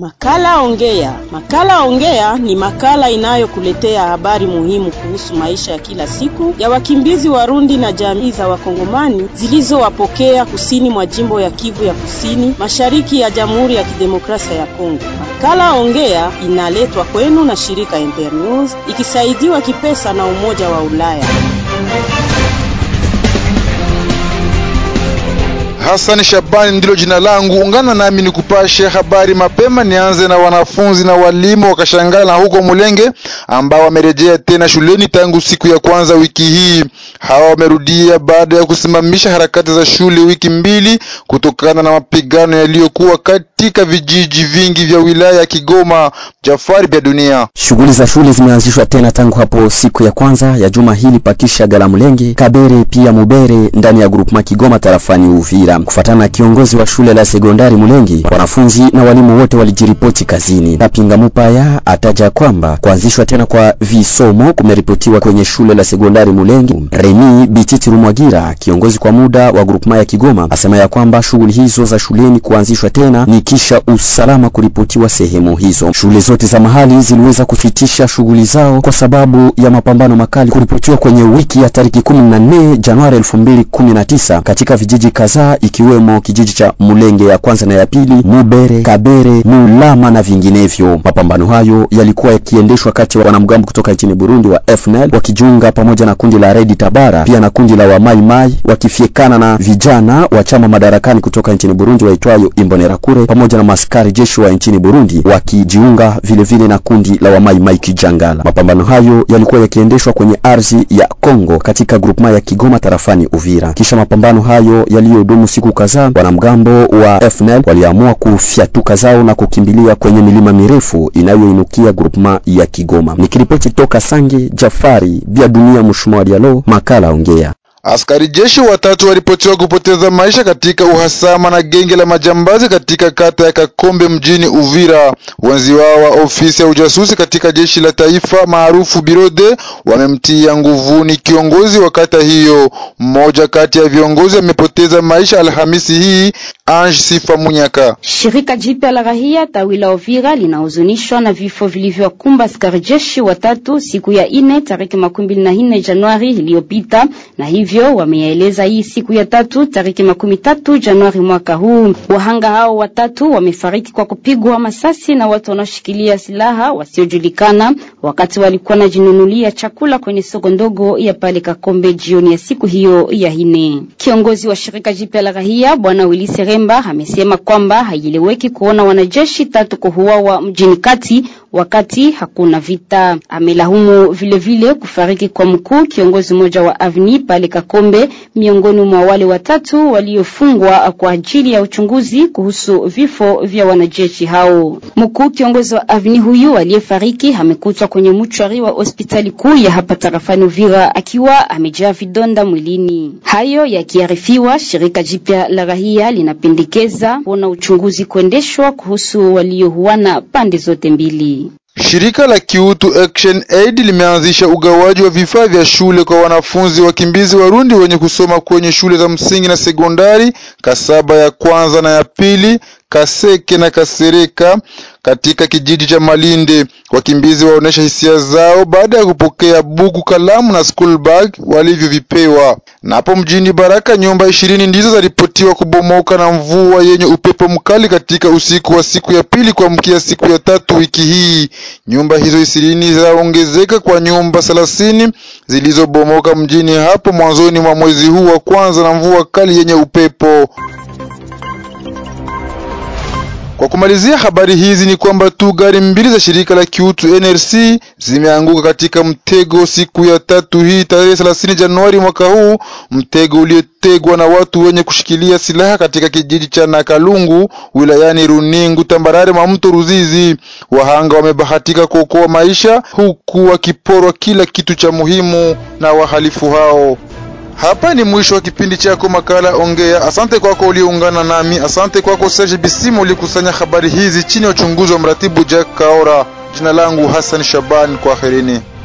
Makala Ongea. Makala Ongea ni makala inayokuletea habari muhimu kuhusu maisha ya kila siku ya wakimbizi Warundi na jamii za Wakongomani zilizowapokea kusini mwa jimbo ya Kivu ya Kusini, mashariki ya Jamhuri ya Kidemokrasia ya Kongo. Makala Ongea inaletwa kwenu na shirika Internews ikisaidiwa kipesa na Umoja wa Ulaya. Hassan Shabani ndilo jina langu. Ungana nami ni kupashe habari mapema. Nianze na wanafunzi na walimu wakashangala na huko Mulenge ambao wamerejea tena shuleni tangu siku ya kwanza wiki hii. Hawa wamerudia baada ya kusimamisha harakati za shule wiki mbili kutokana na mapigano yaliyokuwa katika vijiji vingi vya wilaya ya Kigoma. Jafari vya dunia. Shughuli za shule zimeanzishwa tena tangu hapo siku ya kwanza ya juma hili pakisha gala Mulenge, Kabere pia Mubere ndani ya grupema Kigoma tarafani Uvira. Kufuatana na kiongozi wa shule la sekondari Mulenge, wanafunzi na walimu wote walijiripoti kazini. Napinga Mupaya ataja kwamba kuanzishwa tena kwa visomo kumeripotiwa kwenye shule la sekondari Mulenge. Remi Bititi Rumwagira, kiongozi kwa muda wa grupema ya Kigoma, asema ya kwamba shughuli hizo za shuleni kuanzishwa tena ni kisha usalama kuripotiwa sehemu hizo. Shule zote za mahali ziliweza kusitisha shughuli zao kwa sababu ya mapambano makali kuripotiwa kwenye wiki ya tariki 14 Januari 2019 katika vijiji kadhaa ikiwemo kijiji cha Mulenge ya kwanza na ya pili, Mubere, Kabere, Mulama na vinginevyo. Mapambano hayo yalikuwa yakiendeshwa kati ya wanamgambo kutoka nchini Burundi wa FNL wakijiunga pamoja na kundi la Redi Tabara pia na kundi la Wamaimai wakifiekana na vijana wa chama madarakani kutoka nchini Burundi waitwayo Imbonerakure pamoja na maskari jeshi wa nchini Burundi wakijiunga vile vile na kundi la Wamaimai Kijangala. Mapambano hayo yalikuwa yakiendeshwa kwenye ardhi ya Kongo katika grupema ya Kigoma tarafani Uvira. Kisha mapambano hayo yaliyodumu siku kadhaa, wanamgambo wa FNL waliamua kufyatuka zao na kukimbilia kwenye milima mirefu inayoinukia grupema ya Kigoma. Nikiripoti toka Sange, Jafari vya dunia, mshumaa Dialo, makala ongea. Askari jeshi watatu waripotiwa kupoteza maisha katika uhasama na genge la majambazi katika kata ya Kakombe mjini Uvira. Wenzi wao wa ofisi ya ujasusi katika jeshi la taifa maarufu Birode wamemtia nguvuni kiongozi wa kata hiyo. Mmoja kati ya viongozi amepoteza maisha Alhamisi hii. Ange Sifa Munyaka. Shirika jipya la rahia tawi la Uvira linahuzunishwa na vifo vilivyokumba askari jeshi watatu siku ya ine tariki makumi mbili na nne Januari iliyopita, na hivyo wameyaeleza hii siku ya tatu tariki makumi tatu Januari mwaka huu. Wahanga hao watatu wamefariki kwa kupigwa masasi na watu wanaoshikilia silaha wasiojulikana wakati walikuwa najinunulia chakula kwenye soko ndogo ya pale Kakombe jioni ya siku hiyo ya ine. Kiongozi wa shirika jipya la rahia bwana Wilise Remba amesema kwamba haieleweki kuona wanajeshi tatu kuuawa mjini kati wakati hakuna vita. Amelahumu vilevile kufariki kwa mkuu kiongozi mmoja wa avni pale Kakombe, miongoni mwa wale watatu waliofungwa kwa ajili ya uchunguzi kuhusu vifo vya wanajeshi hao. Mkuu kiongozi wa avni huyu aliyefariki amekutwa kwenye mchwari wa hospitali kuu ya hapa tarafani Uvira akiwa amejaa vidonda mwilini. Hayo yakiarifiwa, shirika jipya la rahia linapendekeza kuona uchunguzi kuendeshwa kuhusu waliouana pande zote mbili. Shirika la kiutu Action Aid limeanzisha ugawaji wa vifaa vya shule kwa wanafunzi wakimbizi Warundi wenye kusoma kwenye shule za msingi na sekondari Kasaba ya kwanza na ya pili, Kaseke na Kasereka katika kijiji cha Malinde. Wakimbizi waonesha hisia zao baada ya kupokea buku, kalamu na school bag walivyovipewa. Na hapo mjini Baraka, nyumba ishirini ndizo zaripotiwa kubomoka na mvua yenye upepo mkali katika usiku wa siku ya pili kuamkia siku ya tatu wiki hii. Nyumba hizo ishirini zaongezeka kwa nyumba thelathini zilizobomoka mjini hapo mwanzoni mwa mwezi huu wa kwanza na mvua kali yenye upepo. Kwa kumalizia habari hizi ni kwamba tu gari mbili za shirika la kiutu NRC zimeanguka katika mtego siku ya tatu hii tarehe 30 Januari mwaka huu, mtego uliotegwa na watu wenye kushikilia silaha katika kijiji cha Nakalungu wilayani Runingu tambarare mwa mto Ruzizi. Wahanga wamebahatika kuokoa maisha huku wakiporwa kila kitu cha muhimu na wahalifu hao. Hapa ni mwisho wa kipindi chako makala Ongea. Asante kwako ulioungana nami. Asante kwako Serge Bisimu ulikusanya habari hizi chini ya uchunguzi wa mratibu Jack Kaora. Jina langu Hassan Shaban, kwaherini.